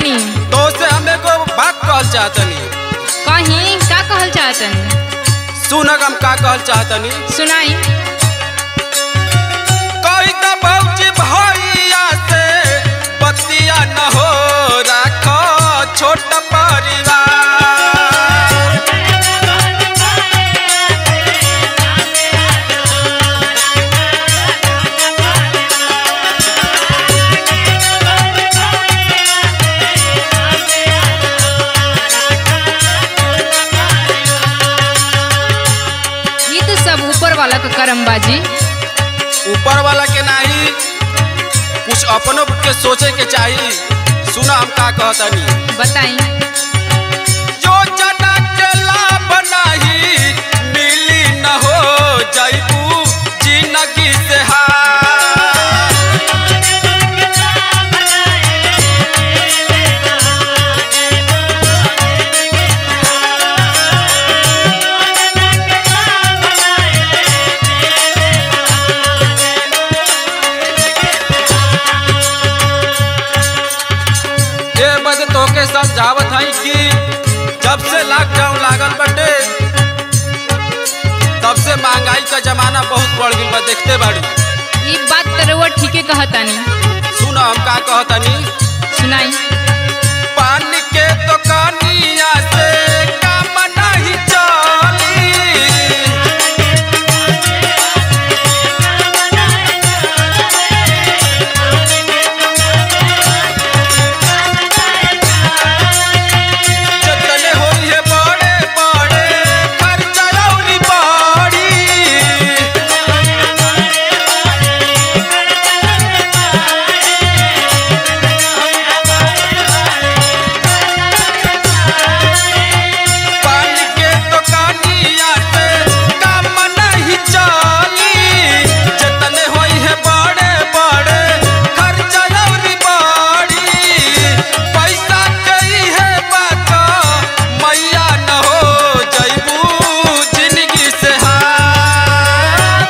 चाहतनी तो से हम एगो बात कहल चाहतनी कहीं का कहल चाहतनी सुनक हम का कहल चाहतनी सुनाई कही त भौजी भैया से बतिया न हो राखो छोट परिवार ये तो सब ऊपर वाला का करमबाजी ऊपर वाला के नाही कुछ अपनों के सोचे के चाहिए सुना हम का कहतनी बताई योजना के लाभ नाही मिली न हो जैबू जिंदगी से हार ये बद तोके समझावत हई कि जब से लॉकडाउन लागल बटे तब से महंगाई का जमाना बहुत बढ़ गई बा देखते बाड़ी ये बात तो रउआ ठीके कहतानी सुन हम का कहतनी सुनाई पानी के दुकानिया से काम नहीं चली जतने होई है बड़े बड़े खर्चा औरी बड़ी पानी के दुकानिया से काम नहीं चली जतने होई है बड़े बड़े खर्चा औरी बड़ी पैसा कई है बात मैया न हो जैबू जिंदगी से हार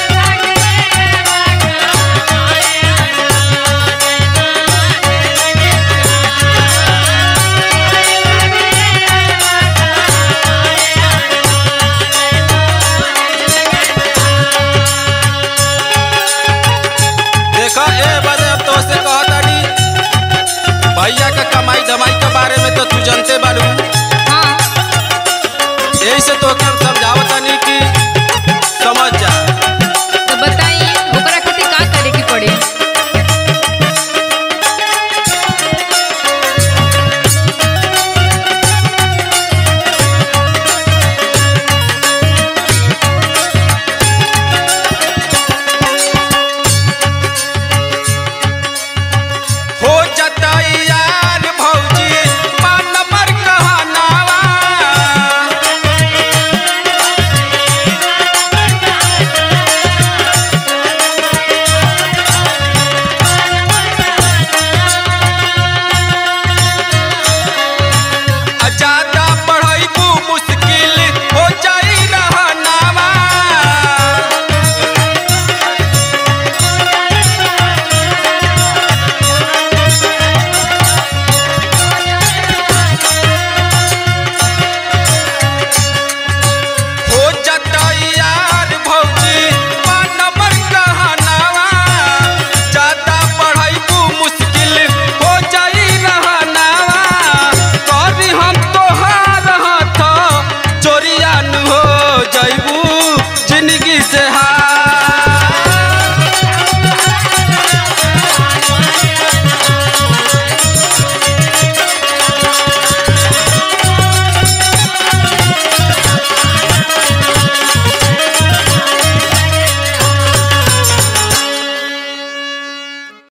देखा ए बदे अब तो से कहतानी भैया का कमाई धमाई के बारे में तो तू जानते बालू